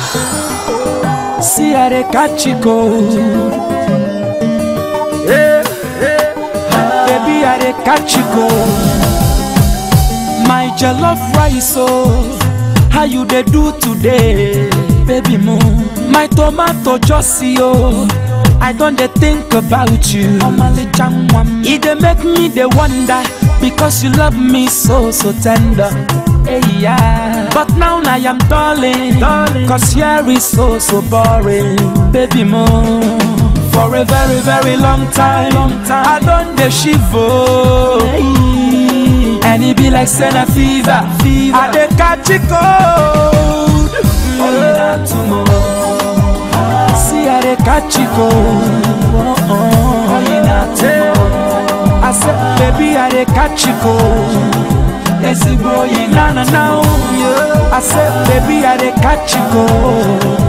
See how they catch you cold. Yeah, yeah. Baby, how they catch you cold. My jollof rice, oh, how you they do today, baby moon? My tomato just see, oh, I don't they think about you. It they make me they wonder because you love me so so tender. Hey, yeah. But now I am darling, darling, cause here is so so boring, baby moon. For a very very long time, long time. I don't they shiver. And it be like Senna fever, fever. I dey catch it cold. Oh, yeah, tomorrow. See how they catch it cold. Oh, oh, yeah, tomorrow. I said, baby, I dey catch it cold. Yes, boy, na na na. Yeah. I said, baby, I dey catch it cold.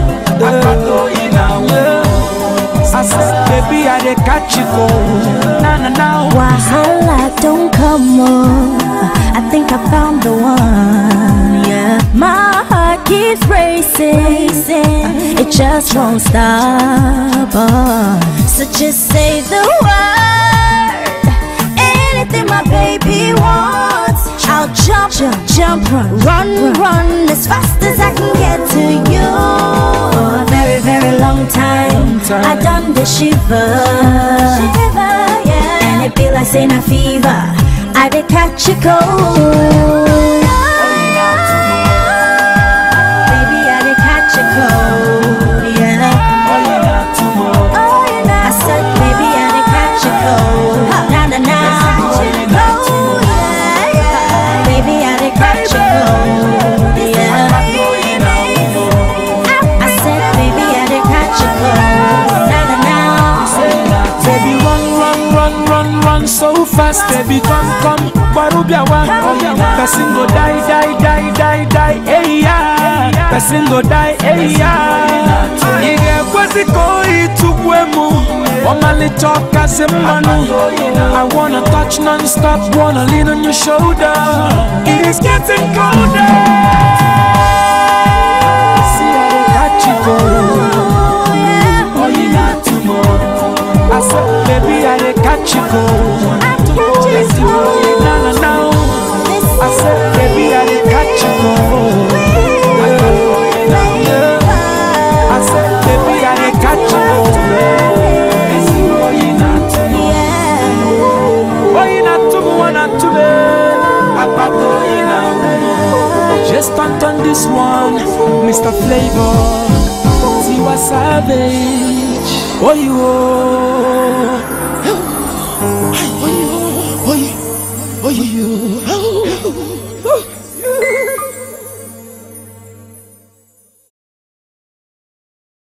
Yeah. I said, baby, I dey catch it cold. Na na na. Wahala don't come on. I think I found the one. Yeah, my heart keeps racing. It just won't stop. Oh. So just say the word. Anything my baby wants. I'll jump, jump, jump, run, run, run as fast as I can get to you. For a very, very long time, time. I done the shiver, shiver, yeah. And it be like saying a fever. I did catch a cold. Baby, I did catch a cold, yeah. Oh, you know. I said, baby, I did catch a cold. Na na na. Oh, yeah, yeah. Baby, I did catch a cold, yeah. I said, baby, I did catch a cold. Na na na. Baby, run, run, run, run, run so fast. Baby, come, come, Barubiawa. Person go die, die, die, die, die, hey yeah. Person go die, hey yeah. Ige kwezi koi tugwemu. Omali choka semanu. I wanna touch non-stop, wanna lean on your shoulder. It is getting colder. See how they catch you go. Oh, you not tomorrow. I said, baby, I dey catch you cold. Yes, you will. Na na na. I said, baby, I dey catch you cold. Yeah. I said, baby, I dey catch you cold. Yes, you will. You not tomorrow. Oh, you not tomorrow, not today. Papa, oh, you not. Just punt on this one, Mr. Flavor. Tiwa Savage. Oh, you. Oh. Oh, you. Oh, you. Oh, you.